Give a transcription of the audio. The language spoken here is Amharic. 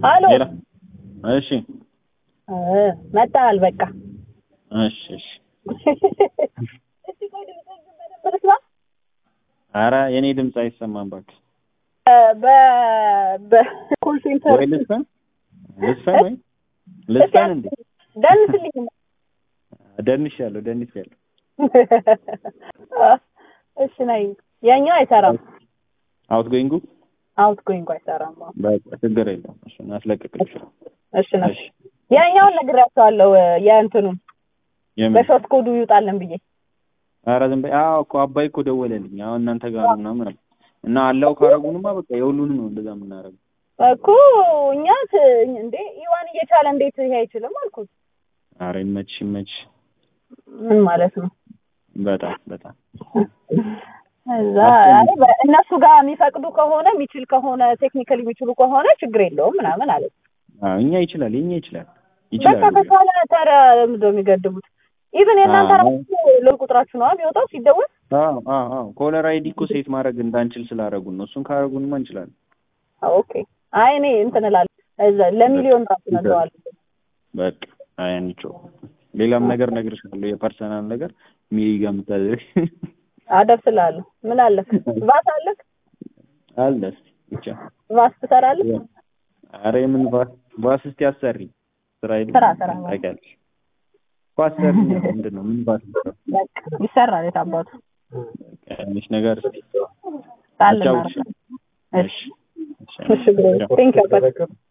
አሎ ሌላ እሺ እ መጣል በቃ እሺ እሺ ኧረ የኔ ድምፅ አይሰማም እባክህ በ በኮል ሴንተር ወይ ልስፈን ልስፈን ወይ ልስፈን እንዴ ደንስልኝ ደንሻለሁ ደንሻለሁ እሺ ነይ የኛው አይሰራም አውት ጎይንጉ አውት ጎይንግ አይሰራም አዎ። በቃ ችግር የለውም እሱን አስለቅቅልሻለሁ እሺ ነው እሺ ያኛውን ነግሬያቸዋለሁ የእንትኑን የምን በሾርት ኮዱ ይውጣልን ብዬ ኧረ ዝም በይ አዎ እኮ አባይ እኮ ደወለልኝ አሁን እናንተ ጋር ነው ምናምን አለ እና አላው ካረጉንማ በቃ የሁሉንም ነው እንደዛ የምናደርገው እኮ እኛ ት- እንዴ ይዋን እየቻለ እንዴት ይሄ አይችልም አልኩት ኧረ ይመችሽ ይመችሽ ምን ማለት ነው በጣም በጣም እዛ አይ በ- እነሱ ጋር የሚፈቅዱ ከሆነ የሚችል ከሆነ ቴክኒካሊ የሚችሉ ከሆነ ችግር የለውም ምናምን አለ አዎ እኛ ይችላል የኛ ይችላል በቃ ይችላል ከቻለ ታዲያ ምንድን ነው የሚገድቡት ኢቭን የእናንተ አዎ። ራሱ ሎል ቁጥራችሁ ነው የሚወጣው ሲደወል አዎ አዎ አዎ ኮለር አይዲ እኮ ሴት ማድረግ እንዳንችል ስላደረጉን ነው እሱን ካደረጉንማ እንችላለን ኦኬ አይ እኔ እንትን እላለሁ እዛ ለሚሊዮን ራሱ ነግረዋል በቃ አይ አንቺው ሌላም ነገር እነግርሻለሁ የፐርሰናል ነገር ሚሪ ጋር የምታደርግ አደርስልሃለሁ ምን አለክ ቫስ አለክ አለ እስኪ ብቻ ቫስ ትሰራለህ ኧረ የምን ባስ ባስ እስኪ አሰሪ ስራ የለም ስራ ስራ ታውቂያለሽ እኮ አሰሪ ምንድን ነው ምን ባስ ነው በቃ ይሰራል የታባቱ ትንሽ ነገር እስኪ ጣል አጫውትሽ እናደርጋለን እሺ እሺ እሺ ብሮ ቴንክ ዩ